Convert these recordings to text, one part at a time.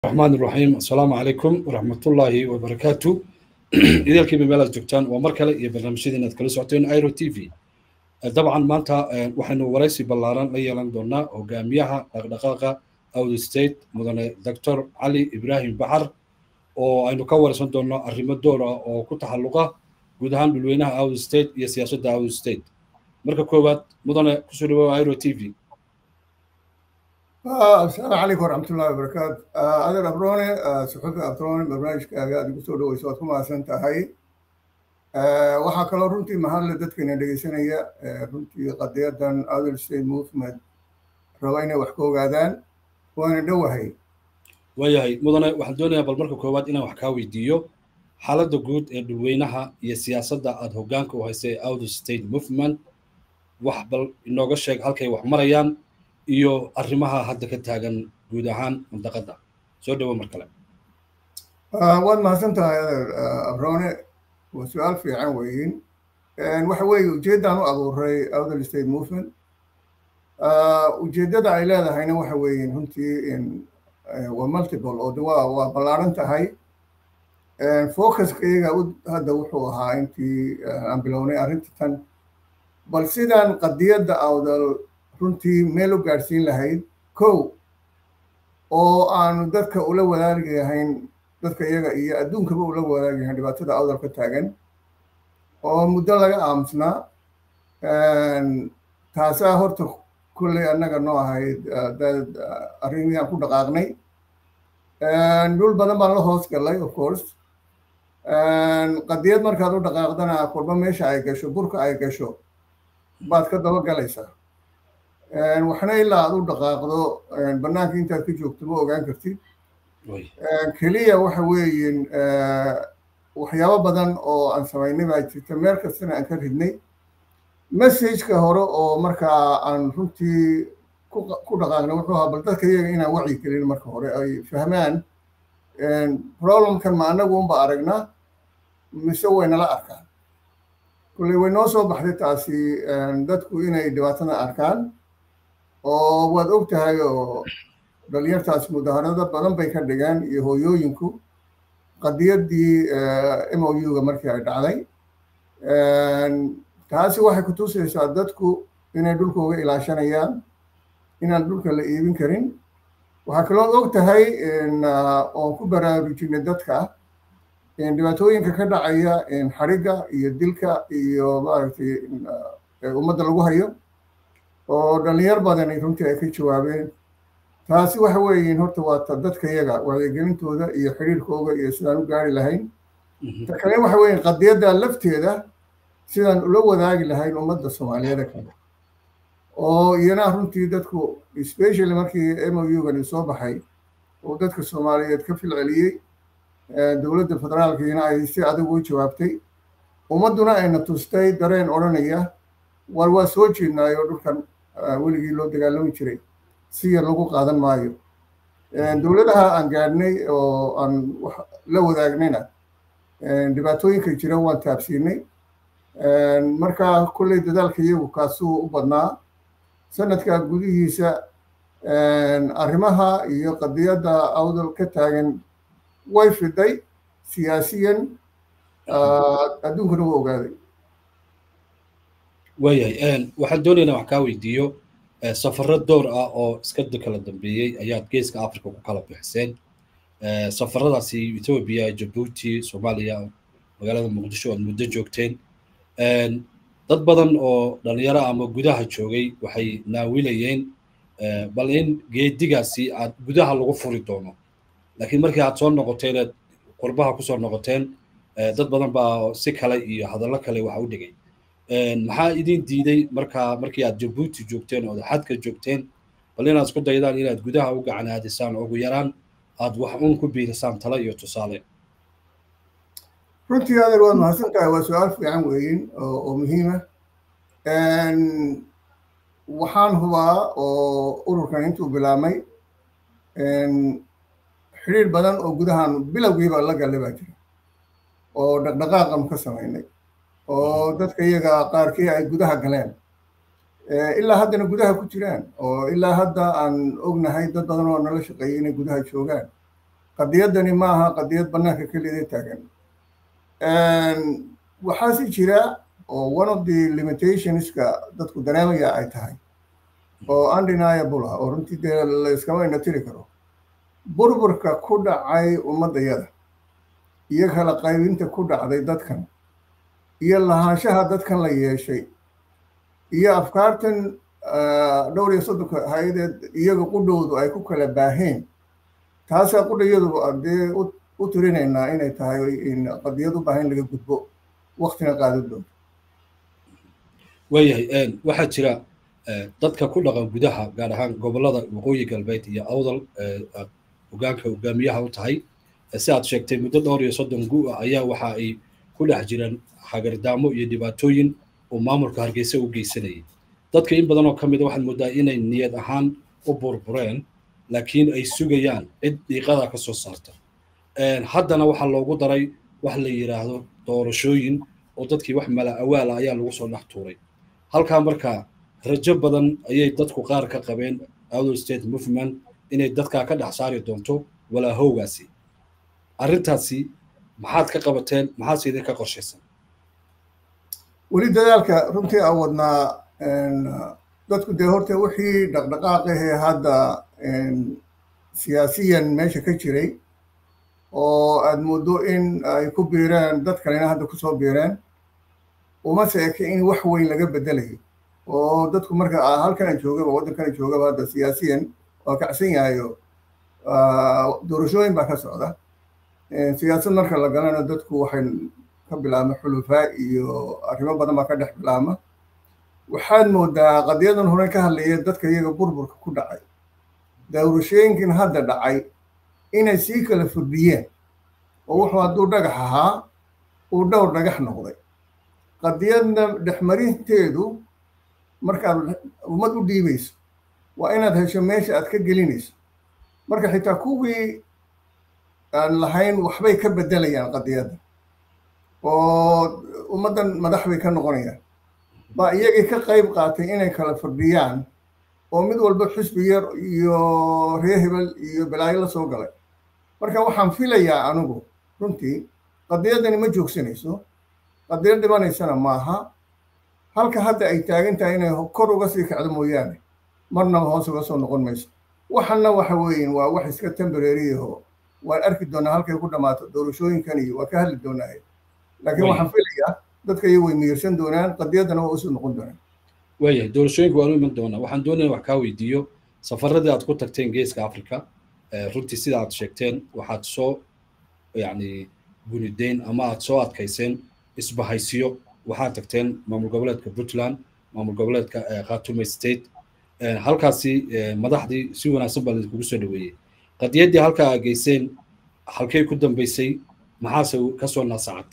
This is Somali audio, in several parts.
الرحمن الرحيم السلام عليكم ورحمة الله وبركاته إذا الكلمة مالا جوجتان ومركلة يا برنامج دينا تكلم سعتين ايرو تي في طبعا مانتا waxaynu waraysi ballaaran la yeelan doonaa hogaamiyaha dhaqdhaqaaqa awd state mudane doctor cali ibraahim baxar oo aynu ka waraysan doonno arrimo door ah oo ku taxalluqa guud ahaan dhulweynaha awd state iyo siyaasadda awd state marka koowaad mudane kusoo dhawoa airo t v asalaamu calaykum waraxmatullahi wabarakaatu adeer abrone suxufi abrone barnaamijkaaga aad igu soo dhaweyso waad ku mahadsan tahay waxaa kaloo runtii mahadle dadkeena dhegeysanaya runtii qadiyadan other state movement raba inay wax ka ogaadaan waana dhowahay waayahay mudane waxaan doonayaa bal marka koowaad inaan wax kaa weydiiyo xaaladda guud ee dhulweynaha iyo siyaasadda aada hoggaanka u haysay outer state movement wax bal inooga sheeg halkay wax marayaan iyo arrimaha hadda ka taagan guud ahaan mandaqadda soo dhawo mar kale waad mahadsan tahay adeer abrone waa su-aal fiican weyin waxa weeye ujeeddaan u abuuray outer state movement ujeeddada ay leedahayna waxa weeye runtii waa multiple oo de waa waa ballaaran tahay focuska iyaga hadda wuxuu ahaa intii aan bilownay arrinta tan bal sidaan qadiyadda awdal runtii meel u gaadhsiin lahayd kow oo aanu dadka ula wadaagi lahayn dadka iyaga iyo adduunkaba ula wadaagi lahayn dhibaatada awdal ka taagan oo muddo laga aamusnaa taasaa horta kulley annaga noo ahayd arrimihii aan ku dhaqaaqnay dhul badan baan la hoos galay of course qadiyad markaad u dhaqaaqdana kolba meesha ay gasho burka ay gasho baad ka daba galaysaa waxna ilaa aad u dhaqaaqdo bannaanka intaad ka joogto ma ogaan kartid keliya waxa weeyin waxyaabo badan oo aan samaynay baa jirta meel kastana aan ka ridnay messageka hore oo markaa aan runtii ku dhaqaaqnay wuxuu ahaa bal dadka iyaga inaan wacyi gelin marka hore ay fahmaan problemkan ma annagu unba aragna mise waynala arkaan kulley way noo soo baxday taasi dadku inay dhibaatada arkaan oo waad og tahay oo dhalinyartaas mudaharado badan bay ka dhigeen iyo hooyooyinku qadiyaddii m o u-ga markii ay dhacday taasi waxay ku tusaysaa dadku inay dhulkooga ilaashanayaan inaan dhulka la iibin karin waxaa kaloo og tahay oon ku baraarujinay dadka dhibaatooyinka ka dhacaya xarigga iyo dilka iyo maaragtay ummadda lagu hayo oo dhalinyar badani runtii ay ka jawaabeen taasi waxa weeyiin horta waata dadka yaga wacyigelintooda iyo xiriirkooga iyo sidaan u gaari lahayn ta kale waxa weeyiin qadiyadda lafteeda sidaan ula wadaagi lahayn ummadda soomaaliyeed kale oo iyana runtii dadku specially markii m o u-gani soo baxay oo dadka soomaaliyeed ka filceliyey dowladda federaalkiina ay si adag u jawaabtay ummadduna ayna tustay dareen odhanaya war waa soo jeednaayo dhulkan weligii loo dagaalami jiray si yar lagu qaadan maayo dowladaha aan gaadhnay oo aan la wadaagnayna dhibaatooyinka jira waan taabsiinay markaa kolley dadaalka iyagu kaasuu u badnaa sanadka gudihiisa arrimaha iyo qadiyadda awdal ka taagan way fiday siyaasiyan adduunkuna waa ogaaday waayahay waxaan doonaynaa wax kaa weydiiyo safarro door ah oo iska kala dambeeyey ayaad geeska africa ku kala bixiseen safaradaasi etoobiya jabuuti soomaaliya magaalada muqdisho aad muddo joogteen dad badan oo dhalinyaro ama gudaha joogay waxay naawilayeen bal in geedigaasi aad gudaha lagu furi doono laakiin markii aad soo noqoteen eed qurbaha kusoo noqoteen dad badan baa si kale iyo hadallo kale waxa u dhigay maxaa idin diiday markaa markii aad jabuuti joogteen oo xadka joogteen bal inaad isku daydaan inaad gudaha u gacan aadisaan ugu yaraan aad wax un ku biirisaan talo iyo tusaale runtii adeer waad mahadsan tahay waa su-aal fiican weeyin oo muhiima waxaan hubaa oo ururkan intuu bilaabmay xidhiir badan oo gudahan bilowgiiba la gallay baa jira oo dhaqdhaqaaqan ka samaynay oo dadka iyaga qaarkii ay gudaha galeen ilaa haddana gudaha ku jiraan oo ilaa hadda aan ognahay dad badan oo nala shaqeeyay inay gudaha joogaan qadiyaddani ma aha qadiyad bannaanka keliyada taagan waxaa si jira oo one of the limitationska dadku dareemaya ay tahay oo undeniable ah oo runtii dee layskama inatiri karo burburka ku dhacay ummaddayada iyo kala qaybinta ku dhacday dadkan iyo lahaanshaha dadkan la yeeshay iyo afkaartan dhowr iyo soddonka hay-adeed iyaga qudhowdu ay ku kala baaheen taasaa qudhayadu dee u tirinaynaa inay tahay qadiyad u baahan laga gudbo waktina qaadan doonto waayahay waxaa jira dadka ku dhaqan gudaha gaar ahaan gobollada waqooyi galbeed iyo awdal hogaanka hogaamiyaha u tahay si aad sheegtay muddo dhowr iyo soddon gu ah ayaa waxa ay ku dhex jiraan hagardaamo iyo dhibaatooyin uu maamulka hargeysa u geysanayay dadka in badan oo ka mid a waxaad moodaa inay niyad ahaan u burbureen laakiin ay sugayaan cid dhiiqada ka soo saarta haddana waxaa loogu daray wax la yidhaahdo doorashooyin oo dadkii wax mala awaala ayaa lagu soo dhex tuuray halkaa markaa rajo badan ayay dadku qaar ka qabeen outer state movement inay dadkaa ka dhex saari doonto walaahowgaasi arrintaasi maxaad ka qabateen maxaase idinka qorshaysan weli dadaalka runtii aan wadnaa dadku dee horta wixii dhaqdhaqaaqahee hadda siyaasiyan meesha ka jiray oo aad muddo in ay ku biireen dad kalena hadda kusoo biireen uma seeke in wax weyn laga bedelayo oo dadku marka halkana joogaba waddankana joogaba hadda siyaasiyan waa kacsan yahayo doorashooyin baa ka socda siyaasad marka la galana dadku waxay ka bilaabma xulufaa iyo arrimo badan baa ka dhex bilaabma waxaad moodaa qadiyadan hore ka hadlaya dadka iyaga burburka ku dhacay doorashooyinkan hadda dhacay inay sii kala fordhiyeen oo wuxuu hadduu dhagax ahaa uu dhowr dhagax noqday qadiyadna dhexmarinteedu markaad ummad u dhiibayso waa inaad hesho meesha aad ka gelinayso marka xitaa kuwii aan lahayn waxbay ka beddelayaan qadiyadda oo ummaddan madax bay ka noqonayaan baa iyagii ka qayb qaatay inay kala fordhiyaan oo mid walba xusbi yar iyo ree hebel iyo balaayo la soo galay marka waxaan filayaa anigu runtii qadiyaddani ma joogsanayso qadiyad dhimanaysana maaha halka hadda ay taagan tahay inay kor uga sii kacdo mooyaane marnaba hoos uga soo noqon mayso waxanna waxa weeyin waa wax iska temborariyaho waan arki doonaa halkay ku dhammaato doorashooyinkan iyo waa ka hadli doonaa laakiin waxaan filayaa dadka iyo way miyirsan doonaan qadiyaddana waa usoo noqon doonaan waayahay doorashooyinka waanu iman doonaa waxaan doonaya wax kaa weydiiyo safaradii aad ku tagteen geeska africa runtii sida aad sheegteen waxaad soo yacni gunideyn ama aad soo adkayseen isbahaysiyo waxaad tagteen maamul goboleedka puntland maamul goboleedka khartume state halkaasi madaxdii si wanaagsan baa laidinkugu soo dhaweeyey qadiyaddii halkaa aa geyseen halkay ku dambeysay maxaase kasoo naasacad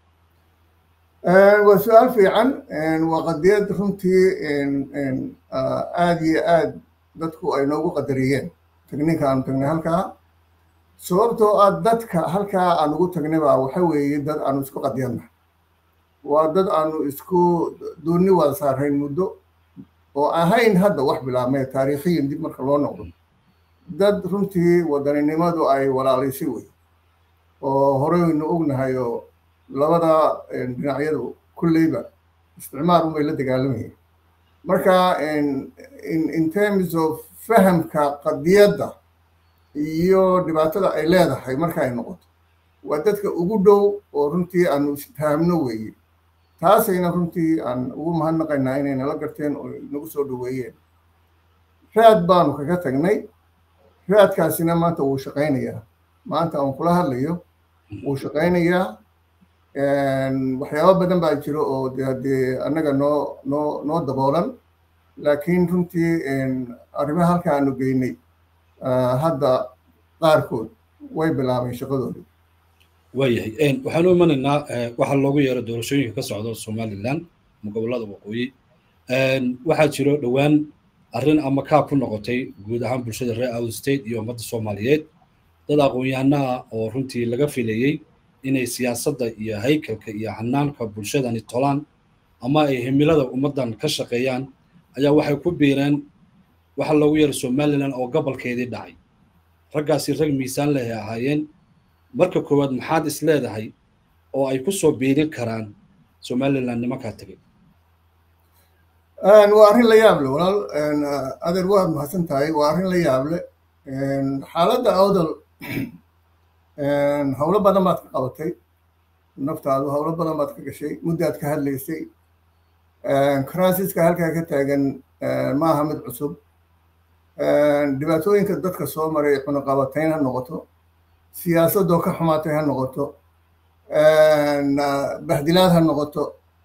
waa su-aal fiican waa qadiyad runtii aad iyo aad dadku ay noogu qadariyeen tagninka aanu tagnay halkaa sababtoo ah dadka halkaa aan ugu tagnay baa waxa weeye dad aanu isku qadiyadna waa dad aanu isku doonni wada saarayn muddo oo ahayn hadda wax bilaabmay taariikhiyan dib marka loo noqdo dad runtii wadaninimadu ay walaalaysay wey oo horeynu ognahay oo labada dhinacyadu kulleyba isticmaar unbay la dagaalamayeen marka in terms of fahamka qadiyadda iyo dhibaatada ay leedahay marka ay noqoto waa dadka ugu dhow oo runtii aanu isfahamno weeye taasayna runtii aan ugu mahadnaqaynaa inay nala garteen oo nagu soo dhoweeyeen raad baanu kaga tagnay raadkaasina maanta wuu shaqaynayaa maanta aan kula hadlayo wuu shaqaynayaa waxyaabo badan baa jiro oo de haddee annaga noo noo noo daboolan laakiin runtii arrimaha halka aanu geynay hadda qaarkood way bilaabeen shaqadoodii waayahay waxaanu imanaynaa waxaa loogu yeero doorashooyinka ka socda somaliland ama gobollada waqooyi waxaa jiro dhowaan arrin ama kaa ku noqotay guud ahaan bulshada reer out state iyo ummadda soomaaliyeed dad aqoon-yahanaha oo runtii laga filayey inay siyaasadda iyo haykalka iyo hanaanka bulshadani tolaan ama ay himilada ummaddan ka shaqeeyaan ayaa waxay ku biireen waxa loogu yeeray somaliland oo gobolkeedii dhacay raggaasi rag miisaan leh ay ahaayeen marka koowaad maxaad is leedahay oo ay ku soo biirin karaan somaliland nimankaa tegay waa arrin la yaable walaal adeer waad mahadsan tahay waa arrin la yaable xaaladda awdal howlo badan baad ka qabatay naftaadu howlo badan baad ka gashay muddaad ka hadlaysay crasiska halkaa ka taagan ma aha mid cusub dhibaatooyinka dadka soo maray cunaqabatayn ha noqoto siyaasadoo ka xumaatay ha noqoto bahdilaad ha noqoto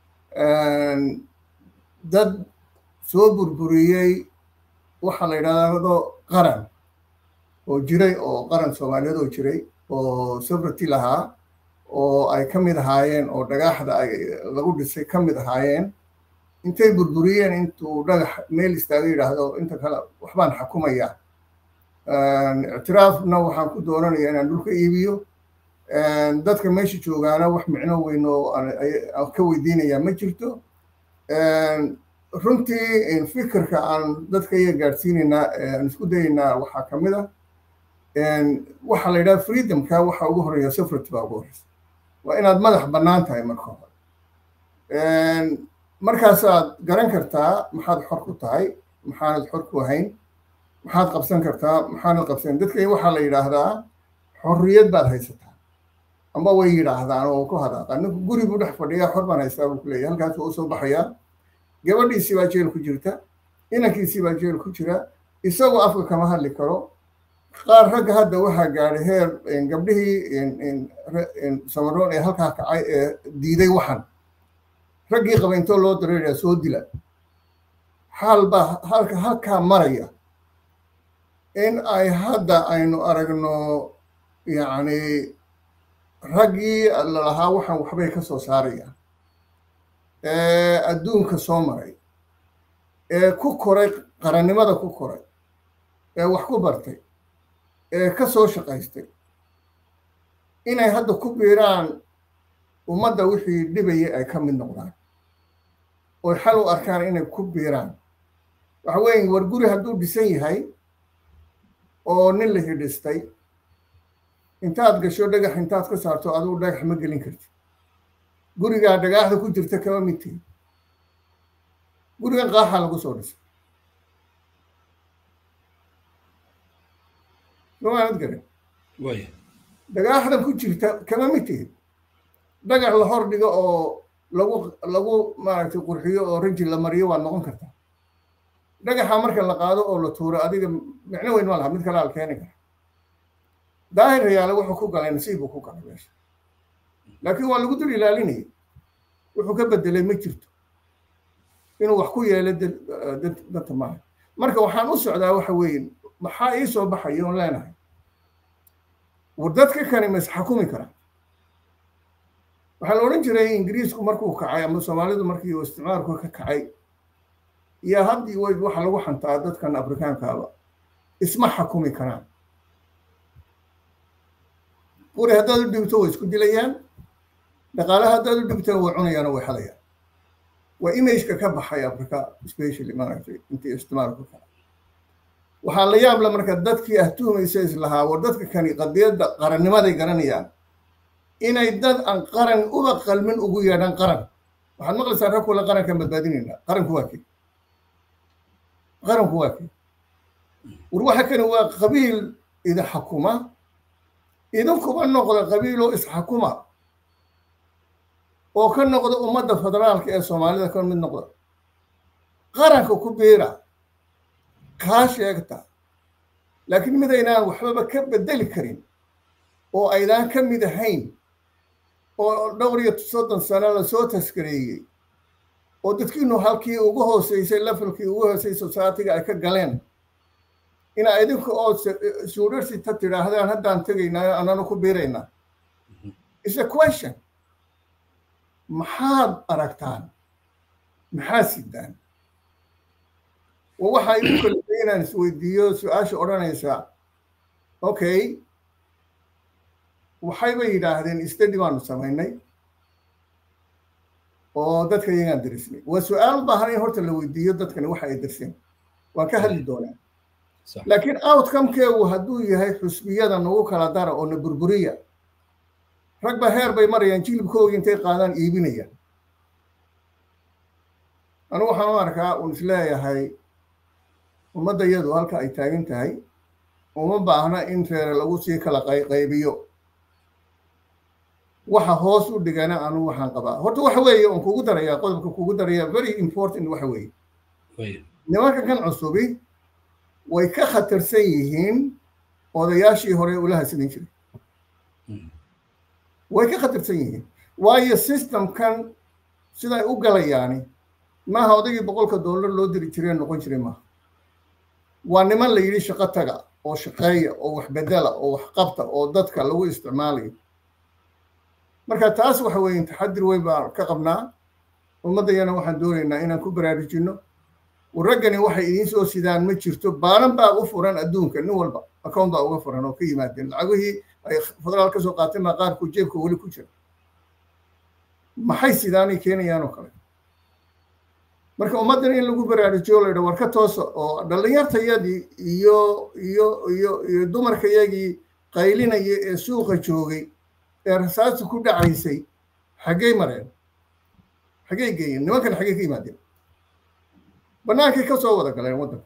dad soo burburiyey waxaa la yidhahdo qaran oo jiray oo qaran soomaaliyeed oo jiray oo sobrity lahaa oo ay ka mid ahaayeen oo dhagaaxda ay lagu dhisay ka mid ahaayeen intay burburiyeen intuu dhagax meel istaaga yidhaahdo inta kale waxbaan xakumaya ictiraafna waxaan ku doonanaya inaan dhulka iibiyo dadka meesha joogaana wax micno weyn oo ka weydiinaya ma jirto runtii fikirka aan dadka iyaga gaadhsiinaynaa aan isku dayaynaa waxaa ka mid ah waxaa la yidhaha freedomka waxa ugu horeeya sufrity baa ugu horeysa waa inaad madax bannaan tahay marka hore markaasaad garan kartaa maxaad xor ku tahay maxaanad xor ku ahayn maxaad qabsan kartaa maxaanad qabsan dadka waxaa la yidhaahdaa xorriyad baad haysataa amba way yidhaahdaan oo ku hadaaqaa ninku guri buu dhex fadhiyaa xor baan haystaa buu ku leeyahy halkaas waa usoo baxayaa gabadhiisii baa jeel ku jirta inankiisii baa jeel ku jira isagoo afka kama hadli karo qaar ragga hadda waxaa gaadhay heer gabdhihii samaroon ee halkaa kacay ee diiday waxan raggii qaba intoo loo dareeraya soo dila xaal baa halka halkaa maraya in ay hadda aynu aragno yacni raggii lalahaa waxan waxbay ka soo saarayaan ee adduunka soo maray ee ku koray qarannimada ku koray ee wax ku bartay ee ka soo shaqaystay inay hadda ku biiraan ummadda wixii dhibayay ay ka mid noqdaan oy xal u arkaan inay ku biiraan waxa weeye war guri hadduu dhisan yahay oo nin la hidhistay intaad gasho dhagax intaad ka saarto adigu dhagax ma gelin kartid gurigaa dhagaaxda ku jirta kama mid tihi gurigan qaaxaa lagu soo dhisay somaanad garan dhagaaxdan ku jirta kama mid tihi dhagax la hor dhigo oo lagu lagu maaragtay qurxiyo oo rinji la mariyo waad noqon kartaa dhagaxa marka la qaado oo la tuuro adiga micno weyn ma laha mid kale al keeni kara daahir rayaale wuxuu ku galay nasiib buu ku galay meesha laakiin waa lagu dul ilaalinayay wuxuu ka bedelay ma jirto inuu wax ku yeelo dadka maaha marka waxaan u socdaa waxa weeye maxaa ii soo baxaya oon leenahay war dadka kani ma isxakumi karaa waxaa la odhan jiray ingiriisku markuu kacay ama soomaalidu markii uu isticmaalku ka kacay iyo haddii way waxa lagu xantaa dadkan afrikaankaaba isma xakumi karaan quri haddaad u dhibto way isku dilayaan dhaqaalaha haddaad u dhibtona way cunayaan oo way xalayaan waa imageka ka baxay africa specially maaragtay intii isticmaalku kacay waxaa la yaab la marka dadkii ah tuhmaysa islahaa war dadka kani qadiyadda qarannimaday garanayaan inay dad aan qaran uba qalmin ugu yeedhaan qaran waxaad maqlaysaa rag kula qarankan badbaadinaynaa qaranku waa kii qaranku waa kii war waxa kani waa qabiil idin xakuma idinkuba noqda qabiiloo isxakuma oo ka noqda ummadda federaalka ee soomaalida ka mid noqda qaranka ku biira kaa sheegta laakiin midaynaan waxbaba ka bedeli karin oo aydaan ka mid ahayn oo dhowr iyo soddon sano lasoo taskareeyey oo dadkiinu halkii ugu hooseysay levelkii ugu hooseysay societyga ay ka galeen inaa idinka oo suudharsita tidhaahdaan haddaan tegaynaa anana ku biiraynaa is a question maxaad aragtaan maxaad sidaan waxa igu kalifay inaan isweydiiyo su-aasha odhanaysaa okay waxayba yidhaahdeen stadi baanu samaynay oo dadka iyagaan darisnay waa su-aal u baahan in horta la weydiiyo dadkani waxa ay darseen waan ka hadli doonaa laakiin outcomekeegu hadduu yahay xusbiyada nagu kala dara oo na burburiya rag ba heer bay marayaan jilibkoogi intay qaadaan iibinayaan anu waxaan u arkaa uun isleeyahay ummadda iyadu halka ay taagan tahay uma baahna in reere lagu sii kala qaybiyo waxa hoos u dhigana anu waxaan qabaa horta waxa weeye oon kugu darayaa qodobka kugu daraya very important waxa weeye nimanka kan cusubi way ka khatarsan yihiin odayaashii hore ula hasanin jiray way ka khatarsan yihiin waayo systemkan siday u galayaani maaha odaygii boqolka dollar loo diri jiree noqon jiray maaha waa niman la yidhi shaqo taga oo shaqeeya oo wax bedela oo wax qabta oo dadka lagu isticmaalayo marka taas waxa weeye taxadir weyn baan ka qabnaa ummaddayana waxaan doonaynaa inaan ku baraarujinno raggani waxay idiin soo sidaan ma jirto baanan baa u furan adduunka nin walba account baa uga furan oo ka yimaadeen lacagihii ay federaal ka soo qaateen baa qaarku jeebka weli ku jira maxay sidaanay keenayaan oo kale marka ummaddan in lagu baraarujiyo laydha war ka toosa oo dhallinyartayadii iyo iyo iyo iyo dumarkayagii qaylinaya ee suuqa joogay ee rasaasta ku dhacaysay xaggey mareen xaggey geeyeen nimankan xaggey ka yimaadeen bannaankay ka soo wada galeen waddanka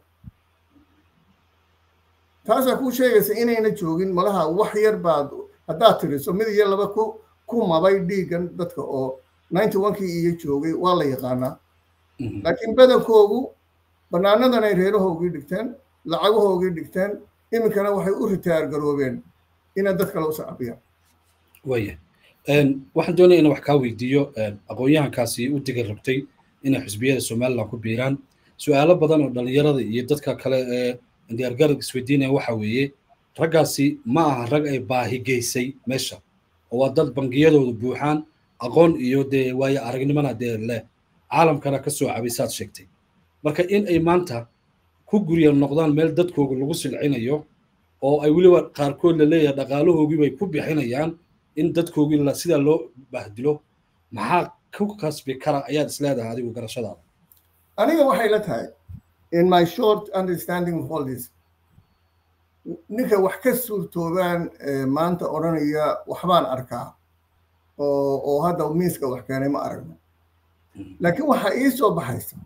taasaa kuu sheegaysa inayna joogin malaha wax yar baad haddaad tiriso mid iyo laba ku ku mabay dhiiggan dadka oo ninety onkii iyo joogay waa la yaqaanaa laakiin badankoogu bannaanadan ay reerahoogii dhigteen lacagahoogii dhigteen iminkana waxay u ritaar garoobeen inay dad kale u sacabiyaan waya waxaan doonaya inaan wax kaa weydiiyo aqoon-yahankaasi u diga rabtay inay xisbiyada somaliland ku biiraan su-aalo badan oo dhallinyarada iyo dadka kale ee diyaargarad isweydiinaya waxa weeye raggaasi ma aha rag ay baahi geysay meesha oo waa dad bangiyadooda buuxaan aqoon iyo dee waayo aragnimana dee leh caalamkana ka soo cabay saad sheegtay marka in ay maanta ku gurya noqdaan meel dadkooga lagu silcinayo oo ay weliba qaarkood la leeyahay dhaqaalahoogii bay ku bixinayaan in dadkoogii sidaa loo bahdilo maxaa ku kasbi kara ayaad isleedahay adigu garashadaada aniga waxay la tahay in my short understanding of all this ninka wax ka suurtoobaan maanta odhanaya waxbaan arkaa oo oo hadda miiska wax keenay ma aragno laakiin waxaa ii soo baxaysa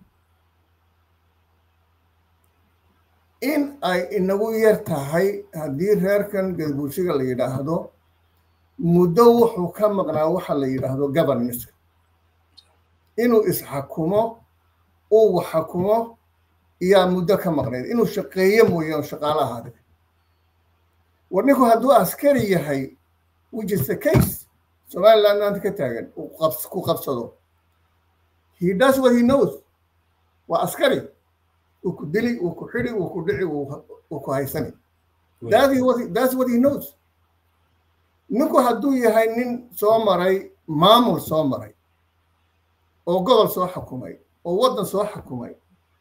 in ay inagu yar tahay haddii reerkan gadbulshiga la yidhaahdo muddo wuxuu ka maqnaa waxa la yidhaahdo governanceka inuu isxakumo uu wax xakumo iyaa muddo ka maqnayd inuu shaqeeyo mooyaan shaqaala ahaade war ninku hadduu askari yahay which is the case somaliland maanta ka taagan ku qabsado he does what he knows waa askari uu ku dili uu ku xidi uu ku dhici uu ku haysani that's what he knows ninku hadduu yahay nin soo maray maamul soo maray oo gobol soo xukumay oo waddan soo xukumay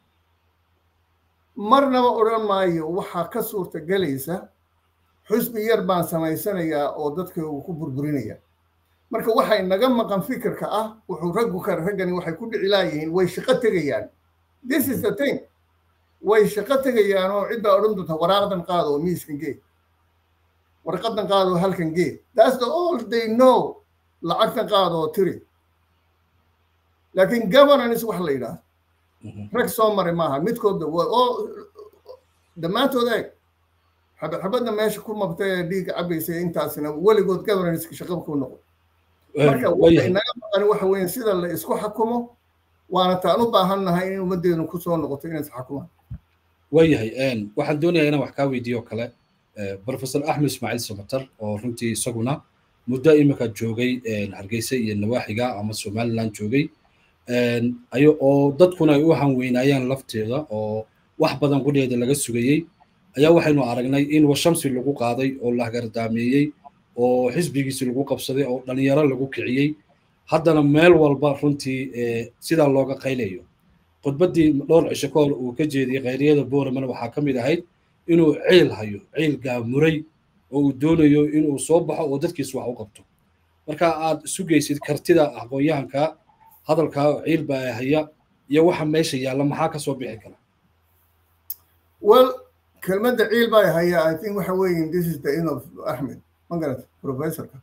marnaba odhan maayo waxaa ka suurta gelaysa xusbi yar baan samaysanayaa oo dadka uu ku burburinaya marka waxay naga maqan fikirka ah wuxuu raggu ka raggani waxay ku dhici laayihiin way shaqo tegayaan this is the thing way shaqo tegayaan oo cid baa odhan doonta waraaqdan qaado oo miiskan gee warqadan qaado oo halkan gee that's the all they know lacagtan qaado oo tiri laakiin governance wax la yidhaahdo rag soo maray maaha midkoodba oo dhammaantood eeg xabad xabadna meesha ku mabtay ee dhiigga cabaysa intaasina weligood governanceka shaqaba ku noqon marka waxay naga maqan waxa weeye sida la isku xakumo waana taan u baahan nahay in ummaddeenu ku soo noqoto inay isxakumaan waayahay waxaan doonayaa inaan wax kaa weydiiyo kale professor axmed ismaaciil samatar oo runtii isaguna muddo imika joogay hargeysa iyo nawaaxiga ama somaliland joogay ayo oo dadkuna ay u hanweynaayeen lafteeda oo wax badan qudheeda laga sugayey ayaa waxaynu aragnay in washamsi lagu qaaday oo la hagardaameeyey oo xisbigiisi lagu qabsaday oo dhalinyaro lagu kiciyey haddana meel walba runtii sidaa looga qaylayo khudbaddii dhowr cisho ka hor uu ka jeediyey khayriyada boorman waxaa ka mid ahayd inuu ciil hayo ciil gaamuray oo uu doonayo inuu soo baxo oo dadkiis wax u qabto marka aad sugaysid kartida aqoon-yahanka hadalkaa ciil baa haya iyo waxa meesha yaalla maxaa ka soo bixi kara well kelmadda ciil baa haya i think waxa weeye this is the end of axmed magarat professorka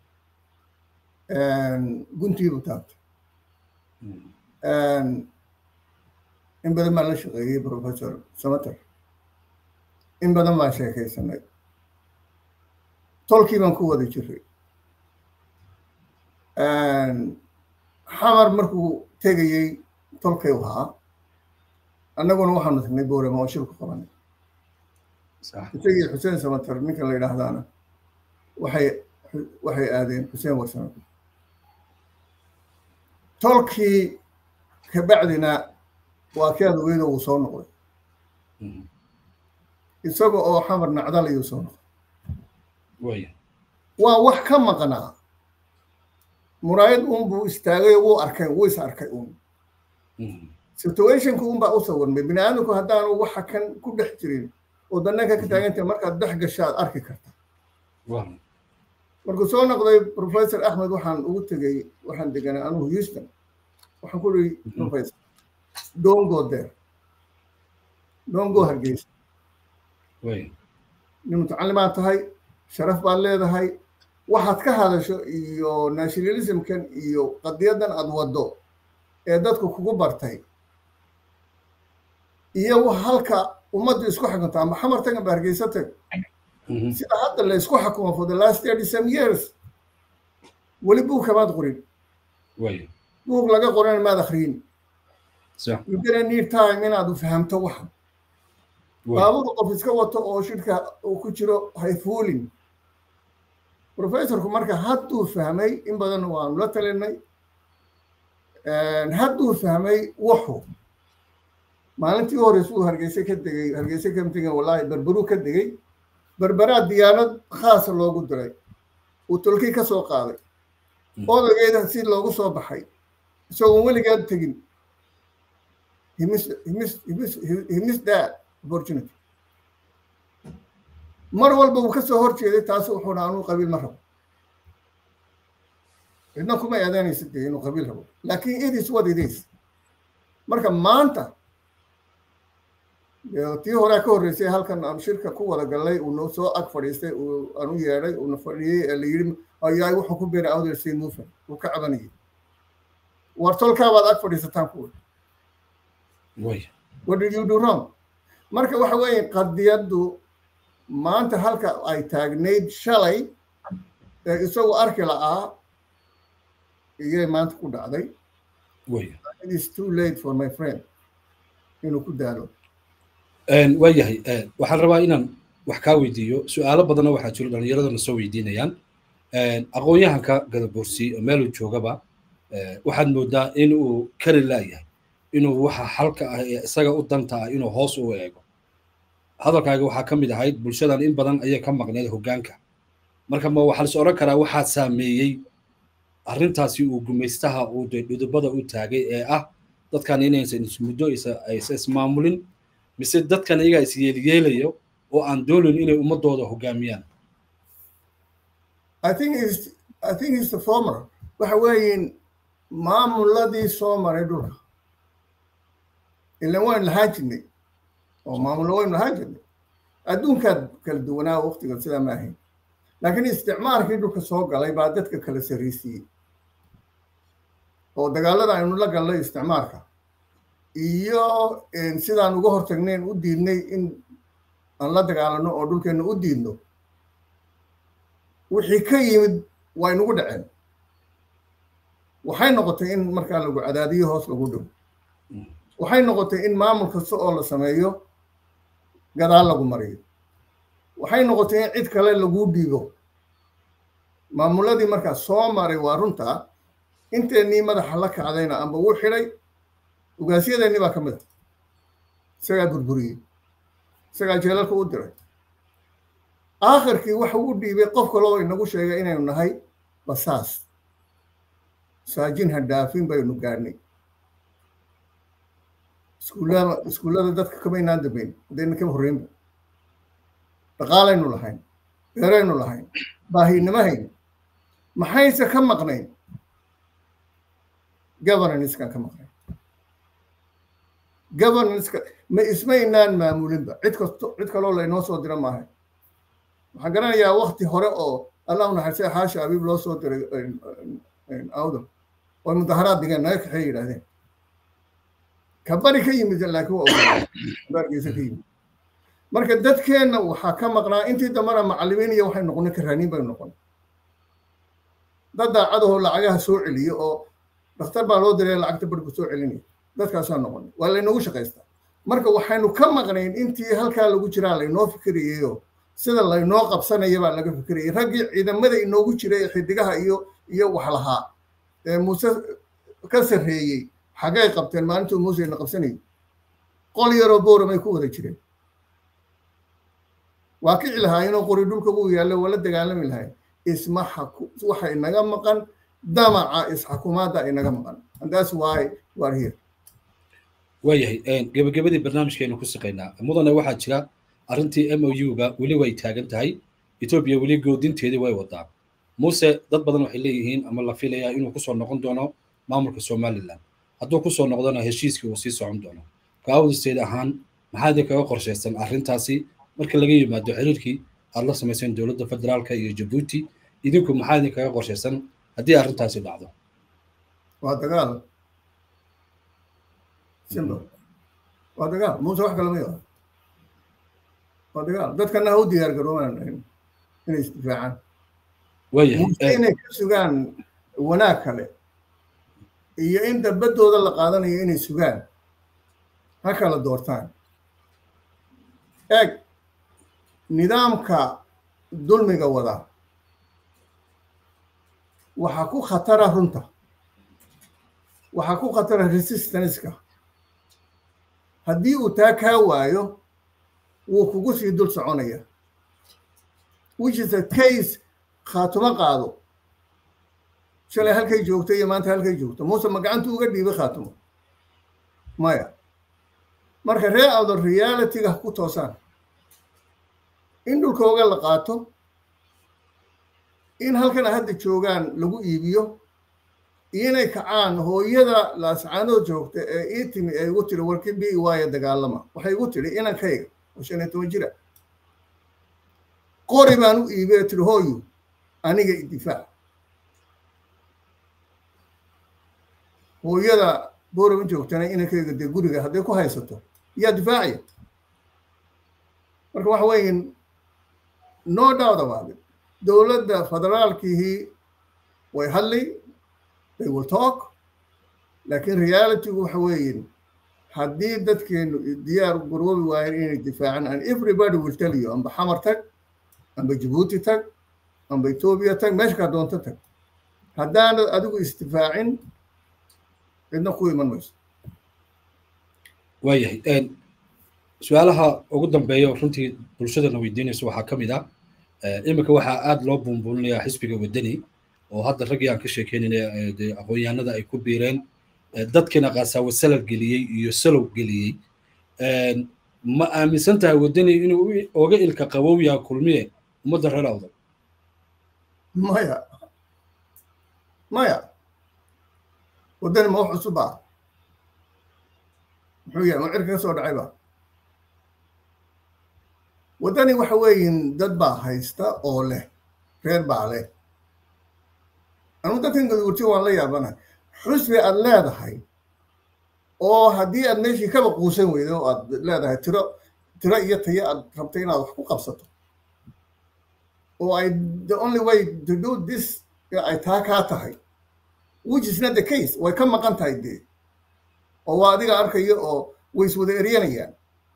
guntiibu taabtay in badan baan la shaqeeyey professor samater in badan baan sheekaysanay tolkii baan ku wada jiray xamar markuu tegayey tolkay ahaa annaguna waxaanu tagnay boorama oo shirku qabanay isagii xuseen samater ninka la yidhaahdaana waxay waxay aadeen xuseen warsame tolkii kabacdina waa kii adaweyne uu soo noqday isaga oo xamar nacdal ayuu soo noqday waa wax ka maqnaa muraayad uun buu istaagay wuu arkay wuu is arkay uun situationka un baa u sawirmay bini aadamku haddaanu waxa kan ku dhex jirin oo dananka ka taagantahay markaad dhex gashaad arki karta markuu soo noqday professor axmed waxaan ugu tegey waxaan deganay anugu houston waxaan ku ii professor don't go there don't go hargeysa nin mutacalimaad tahay sharaf baad leedahay waxaad ka hadasho iyo nationalismkan iyo qadiyadan aad waddo ee dadku kugu bartay iyo halka ummaddu isku xakunto ama xamar tag amba hargeysa tag sida hadda la isku xakumo for the last thirty some years weli buug kamaad qorin buug laga qorana maad akriyin you gonna need time inaad fahamto waxa baabuur qof iska wato oo shirka uu ku jiro hayfuulin professorku marka hadduu fahmay in badan waanu la talinay hadduu fahmay wuxu maalintii horeysa uu hargeyse ka degay hargeyse ka tegay wallaahi berberuu ka degay berberaa diyaanad khaasa loogu diray uu tolkii ka soo qaaday odageeda si loogu soo baxay isagoon weligaad tegin himis that opportunity mar walba uu ka soo hor jeeday taasi wuxuu dhaa anuu qabiil ma rabo cidna kuma eedaanaysa dee inuu qabiil rabo laakiin it is what it is marka maanta tii horea ka horreysay halkan aan shirka ku wada gallay uu noo soo ag fadhiistay uu anu yeedhay uuna fadhiyey ee la yidhi ayaay wuxuu ku beeray outer state movement uu ka cabanayay war tolkaabaad ag fadhiisataan kuwa what did you do wrong marka waxa weeye qadiyaddu maanta halka ay taagnayd shalay ee isagu arki la'aa iyay maanta ku dhacday it is too late for my friend inuu ku daalo waayahay waxaan rabaa inaan wax kaa weydiiyo su-aalo badanna waxaa jiro dhallinyaradana soo weydiinayaan aqoon-yahanka gadaboorsi meeluu joogaba waxaad moodaa in uu kari laayahay inuu waxa xalka ah ee isaga u danta ah inuu hoos u eego hadalkaaga waxaa ka mid ahayd bulshadan in badan ayay ka maqneed hoggaanka marka ma waxaa lis odhan karaa waxaa saameeyey arrintaasi uu gumaystaha uu de dhudubada u taagay ee ah dadkan inaysan ismuddo aysa ismaamulin mise dadkan iyagaa is yeelyeelayo oo aan doonayn inay ummadooda hoggaamiyaan I think is I think is the former waxa weeyin maamuladii soo maray dhulka ilan waynu lahaan jirnay oo maamulo waynu lahaan jirnay adduunkaad kala duwanaa waqtiga sidaa ma ahayn laakiin isticmaalkii dhulka soo galay baa dadka kala sarraysiiyey oo dagaalada aynu la gallay isticmaalka iyo sidaan uga hortagnayn u diidnay in aan la dagaalano oo dhulkeenna u diidno wixii ka yimid way nagu dhaceen waxay noqotay in markaa lagu cadaadiyo hoos lagu dhow waxay noqotay in maamul kasta oo la sameeyo gadaal lagu mariyo waxay noqotay in cid kale laguu dhiibo maamuladii markaa soo maray waa runtaa inteennii madaxa la kacdayna amba wuu xidhay ugaasyadeennii baa ka mid a isagaa burburiyey isagaa jeelalka u diray aakhirkii waxa uu dhiibay qof kaloo inagu sheegay inaynu nahay basaas saajin hadhaafin baynu gaadhnay iskuullada iskuullada dadka kamaynaan dambayn haddayna kama horreynba dhaqaalaynu lahayn beeraynu lahayn baahinimo hayn maxayse ka maqnayn governanckan ka maqnayn governanceka ma ismaynaan maamulinba cid kasto cid kaloo laynoo soo dira maahay waxaan garanayaa wakti hore oo allah u naxariistay xaashi abiib loo soo diray awdam oo mudaharaad digeen naga kaxeey yidhahdeen kabari ka yimid laakiin waa baarkiisa ka yimid marka dadkeenna waxaa ka maqnaa intii dambana macallimiin iyo waxay noqonay karaaniin bay noqonay dad daacadahoo lacagaha soo celiyo oo dhakhtar baa loo diray lacagta barhku soo celinaya dadkaasaa noqonay waa laynoogu shaqaystaa marka waxaynu ka maqnayn intii halkaa lagu jiraa laynoo fikirayeyo sida laynoo qabsanaya baa laga fikirayay raggii ciidamada inoogu jiray ee xidigaha iyo iyo wax lahaa ee muuse ka sarreeyey xaggay qabteen maalintuu muuse na qabsanayay qol yaroo booramay ku wada jireen waa kici lahaayeenoo qori dhulka buu yaallo wala dagaalami lahayn isma waxa inaga maqan damaca isxakumaadda inaga maqan and that's why we are here waayahay gebagabadii barnaamijkeenu ku siqaynaa mudane waxaa jira arrintii m o u-ga weli way taagan tahay etoobiya weli goodinteedii way wadaa muuse dad badan waxay leeyihiin ama la filayaa inuu kusoo noqon doono maamulka somalilan hadduu kusoo noqdona heshiiskii uu sii socon doono kaawdisteed ahaan maxaa idin kaga qorshaysan arrintaasi marka laga yimaado xiriirkii aad la samayseen dowladda federaalka iyo jabuuti idinku maxaa idin kaga qorshaysan haddii arrintaasi dhacdo waa dagaal simba waa dagaal muuse wax kale ma yaho waa dagaal dadkana ha u diyaar garoobaan inay isdifaacaan muuse inay ka sugaan wanaag kale iyo in dabadooda la qaadanayo inay sugaan ha kala doortaan eeg nidaamka dulmiga wada waxaa ku khatara runta waxaa ku khatara resistanceka haddii uu taa kaa waayo wuu kugu sii dul soconaya which is a case khaatumo qaado shalay halkay joogto iyo maanta halkay joogto muuse ma gacantu uga dhiibay khaatumo maya marka ree awdo realityga ku toosaan in dhulkooga la qaato in halkan hadda joogaan lagu iibiyo iyo inay kacaan hooyada laascaanood joogta ee ii timi ee igu tiri warki bi waayo dagaalama waxay igu tiri inankayga oo shan iyo toban jira qori baan u iibay ee tiri hooyu aniga idifaac hooyada boorama joogtana inankayga dee guriga hadday ku haysato yaa difaacaya marka waxa weeye no doubt about it dowladda federaalkihii way hadli they will talk laakiin realitygu waxa weeye haddii dadkeenu diyaar garoobi waayeen inay difaacaan and everybody will tell you amba xamar tag amba jabuuti tag amba etoobiya tag meesha kaa doonto tag haddaanad adigu isdifaacin cidna ku iman mayso waayahay su-aalaha ugu dambeeya runtii bulshadana weydiinaysa waxaa ka mid ah iminka waxaa aada loo buunbuuninayaa xisbiga waddani oo hadda raggii aan ka sheekeynayna de aqoon-yahanada ay ku biireen dadkiina qaasaawo salal geliyey iyo salow geliyey ma aaminsan tahay waddani inuu oga ilka qabow yaha kulmiye ummadda reer awdal maya maya waddani ma wax cusub ah muxuu yahay ma cirka ka soo dhacay ba waddani waxa weeyin dad baa haysta oo leh reer baa leh anugu dadkan gadugurti waan la yaabanahay xusbi aad leedahay oo haddii aad meeshii kaba quusan weydo oo aad leedahay tiro tiro iyo tayo aad rabtay inaad wax ku qabsato oo ay the only way to do this ay taa kaa tahay which is not the case way ka maqan tahay dee oo waa adiga arkayo oo way iswada eryanayaan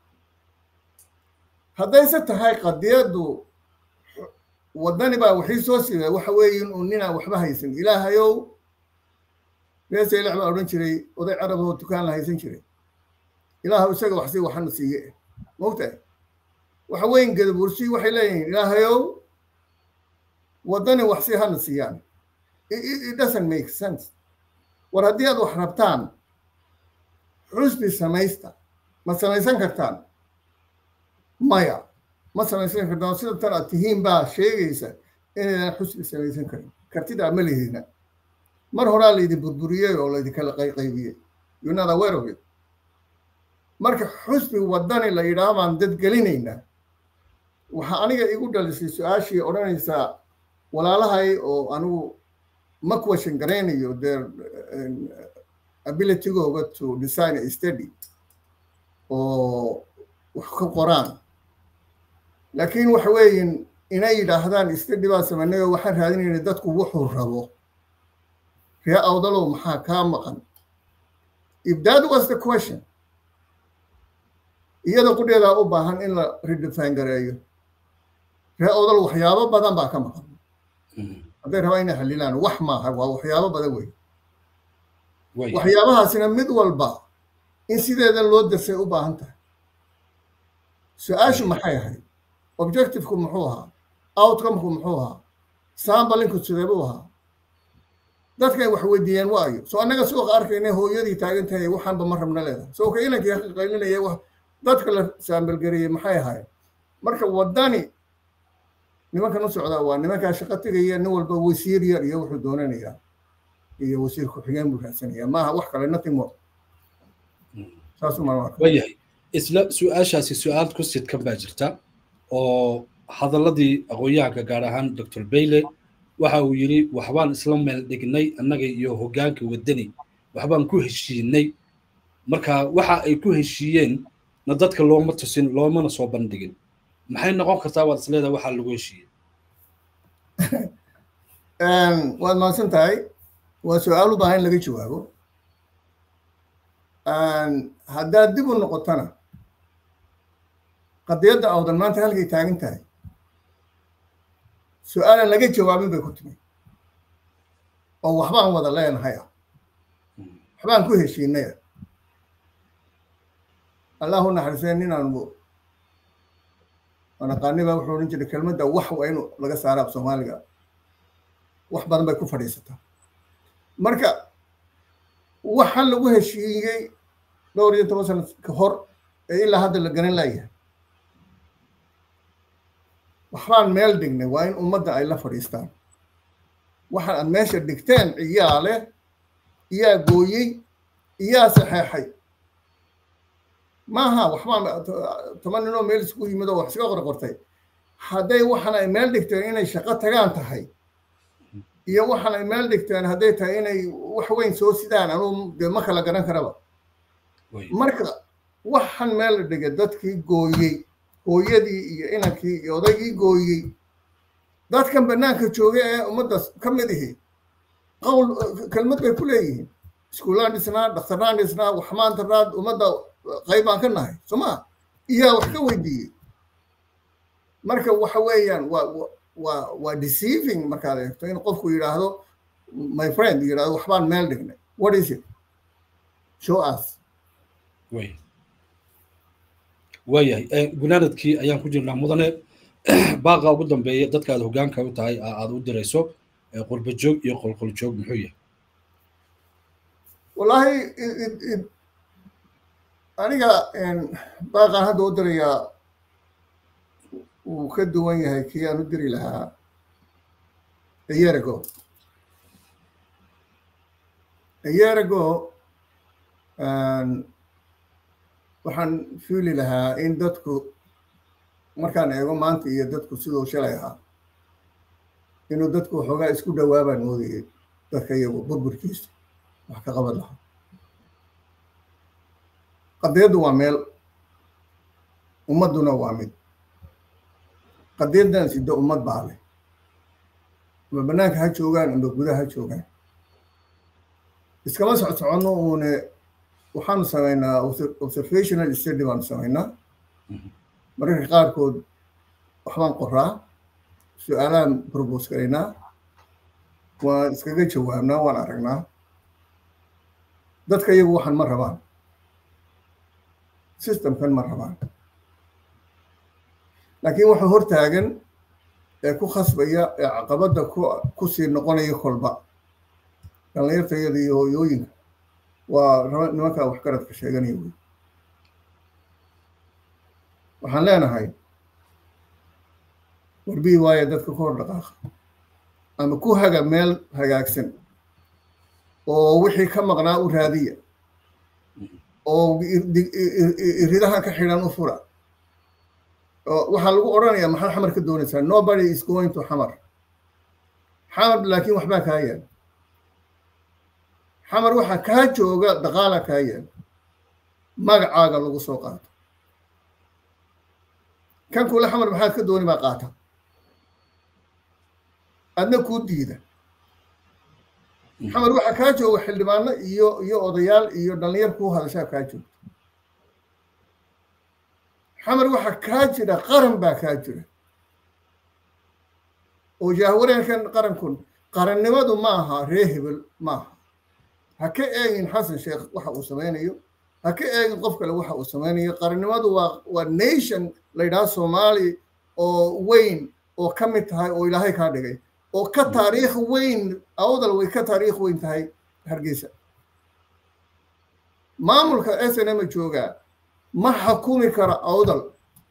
haddayse tahay qadiyaddu waddani baa waxii soo siibay waxa weeye inuu ninaan waxba haysan ilaahayow reesaylax baa odhan jiray oday carab oo dukaan la haysan jiray ilaahaw isaga wax sii waxana siiye mogtahay waxa weyn gadabursi waxay leeyihiin ilaahayow waddani wax sii hana siiyaan it doesn't make sense war haddii aad wax rabtaan xusbi samaysta ma samaysan kartaan maya ma samaysan kartaan sida tan aad tihiin baa sheegaysa inaydan xusbi samaysan karin kartidaa ma lihina mar horaa laydin burburiyey oo laydinkala qayqaybiyey you're not aware of it marka xusbi waddani la yidhaah baan dad gelinaynaa waxaa aniga igu dhalisay su-aashii odhanaysaa walaalahay oo anigu ma question garaynayo their abilitygooga to design a study oo wax ka qoraan laakiin waxa weeyin inay yidhaahdaan study baa samaynay oo waxaan raadinayna dadku wuxuu rabo ree awdalow maxaa kaa maqan if that was the question iyada qudheedaa u baahan in la redefine gareeyo ree awdal waxyaabo badan baa ka maqan hadday rabaa inay xalilaan wax maaha waa waxyaabo badan wey waxyaabahaasina mid walba in sideeda loo darsay u baahan tahay su-aashu maxay ahayd objectiveku muxuu ahaa outcomeku muxuu ahaa sambalinku sideebuu ahaa dadkay wax weydiiyeen waayo soo annaga suuqa arkayna hooyadii taagan tahay waxaanba ma rabna leedahay soo ka inankii qaylinaya wax dadka la saambalgareeyey maxay ahaayeen marka waddani nimankan u socdaa waa nimankaa shaqo tegaya nin walba wasiir yar iyo wuxuu doonanayaa iyo wasiir ku-xigeen buu raadsanaya maaha wax kale nothing more waayahay isla su-aashaasi su-aal ku sidkan baa jirta oo hadalladii aqoon-yahanka gaar ahaan doctor bayle waxa uu yidhi waxbaan isla meel dhignay annaga iyo hoggaanka waddani waxbaan ku heshiinay marka waxa ay ku heshiiyeen na dadka looma tusin loomana soo bandhigin maxay noqon kartaa waad isleedahay waxaa lagu heshiiyey waad mahadsan tahay waa su-aal u baahan in laga jawaabo haddaad dib u noqotona qadiyadda awdan maanta halkay taagan tahay su-aalan laga jawaabin bay ku timi oo waxbaan wada leenahay ah waxbaan ku heshiinay ah allahu naxariisee ninaanu anaqaaniba wuxuu odhan jiray kelmadda wax waa inu laga saara af soomaaliga wax badan bay ku fadhiisataa marka waxaan lagu heshiiyey dhowr iyo toban sana ka hor ee ilaa hadda la garan laayahay waxbaan meel dhignay waa in ummadda ay la fadhiistaan waxaan aad meesha dhigteen iyaa leh iyaa gooyey iyaa saxeexay maaha waxbaan toban ninoo meel isku yimid oo wax iska qorqortay hadday waxaan ay meel dhigteen inay shaqo tagaan tahay iyo waxaan ay meel dhigteen hadday tahay inay wax weyn soo sidaan anuu dee ma kala garan karaba marka waxaan meel la dhigay dadkii gooyey hooyadii iyo inankii iyo odaygii gooyey dadkan bannaanka jooga ee ummaddaas ka mid ihi qowl kelmad bay ku leeyihiin iskuulaan dhisnaa dhakhtarnaan dhisnaa waxmaantaraad ummadda qayb baan ka nahay soo maa iyaa wax ka weydiiyey marka waxa weeyaan waa waa waa deceiving markaad eegto in qofku yidhaahdo my friend yidhahdo waxbaan meel dhignay what is it show us waayahay gunaanadkii ayaan ku jirnaa mudane baaqa ugu dambeeya dadka aad hoggaanka u tahay aad u dirayso qurba joog iyo qolqol joog muxuu yahay wallaahi aniga baaqaan hadda u dirayaa wuu ka duwan yahay kii aan u diri lahaa a year ago a year ago waxaan fiili lahaa in dadku markaan eego maanta iyo dadku siduu shalay ahaa inuu dadku waxoogaa isku dhawaabaan moodayay dadka iyagu burburkiisa wax ka qaban lahaa qadiyaddu waa meel ummadduna waa mid qadiyaddan sida ummad baa leh ama bannaanka ha joogaan ama gudaha ha joogaan iskama soc soconno uune waxaanu samaynaa observational study baanu samaynaa mararka qaarkood waxbaan qoraa su-aalaan probose garaynaa waan iskaga jawaabnaa waan aragnaa dadka iyagu waxaan ma rabaan systemkan ma rabaan laakiin waxa hortaagan ee ku khasbaya ee caqabadda ku ku sii noqonaya kolba dhallinyartayada iyo hooyooyinka waa nimankaa waxgaradka sheeganaya wey waxaan leenahay warbii waaye dadka ku hor dhaqaaqa ama ku haga meel hagaagsan oo wixii ka maqnaa u raadiya oo iridaha ka xidhan u fura waxaa lagu odhanayaa maxaad xamar ka doonaysaa nobody is going to xamar xamar laakiin waxbaa kaa yaal xamar waxaa kaa jooga daqaala kaa yaal magacaaga lagu soo qaato kan kule xamar maxaad ka dooni baa qaata adna kuu diida xamar waxaa kaa jooga xildhibaano iyo iyo odayaal iyo dhallinyar kuu hadashaa kaa joogta xamar waxaa kaa jira qaran baa kaa jira oo jaahwareenkan qarankun qarannimadu ma aha ree hebel ma aha ha ka eegin xasan sheekh waxa uu samaynayo ha ka eegin qof kale waxa uu samaynayo qarannimadu waa waa nation la yidhaha soomaali oo weyn oo ka mid tahay oo ilaahay kaa dhigay oo ka taariikh weyn awdal way ka taariikh weyn tahay hargeysa maamulka s n m joogaa ma xakumi karo awdal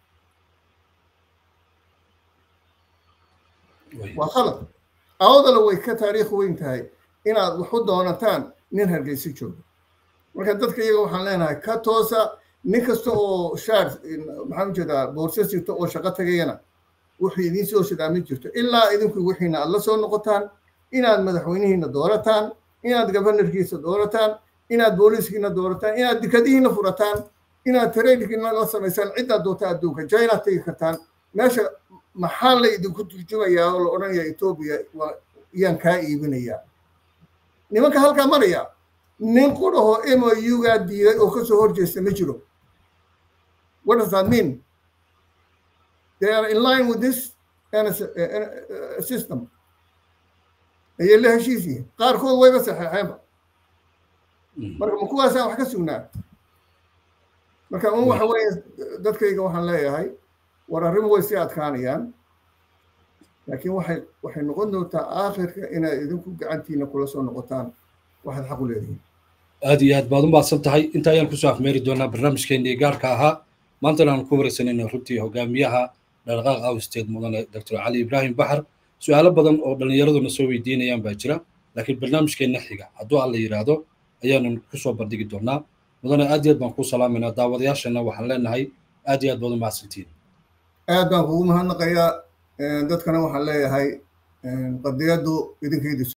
waa khalad awdal way ka taariikh weyn tahay inaad wax u doonataan nin hargeysa jooga marka dadka iyaga waxaan leenahay ka toosa nin kasta oo shaar maxaan ujeedaa boorso sirto oo shaqo tagayana wuxuu idiin soo shadaamin jirto ilaa idinku wixiina aad la soo noqotaan inaad madaxweynihiina doorataan inaad gabanarkiisa doorataan inaad booliiskiina doorataan inaad dikadihiina furataan inaad tareydkiina la samaysaan ciddaad doonta adduunka jinaad tegi kartaan meesha maxaa la idinku turjumayaa oo la odhanaya etoobiya yaan kaa iibinayaa nimanka halkaa maraya nin qudhahoo m o u-gaa diiday oo kasoo horjeesta ma jiro what does that mean they are in line with this system ayay la heshiis yihiin qaarkood wayba saxeexeenba marka ma kuwaasaan wax ka sugnaa marka un waxa weeye dadkayga waxaan leeyahay war arrimu way sii adkaanayaan laakiin waxay waxay noqon doontaa aakhirka inaad idinku gacantiina kula soo noqotaan waxaad xaq u leedihiin aad iyo aad baad u mahadsan tahay inta ayaan kusoo afmeeri doonaa barnaamijkeennii gaarka ahaa maantana aan ku waraysanayna runtii hogaamiyaha dhaqdhaqaaq awsteed mudane doctor cali ibraahim baxar su-aalo badan oo dhallinyaraduna soo weydiinayaan baa jira laakiin barnaamijkeenna xiga hadduu alla yidhaahdo ayaanan kusoo bandhigi doonaa mudane aad iyo aad baan kuu salaamaynaa daawadayaashana waxaan leenahay aad iyo aad baad u mahadsantihiin aad baan kugu mahadnaqayaa dadkana waxaan leeyahay qadiyaddu idinkaydis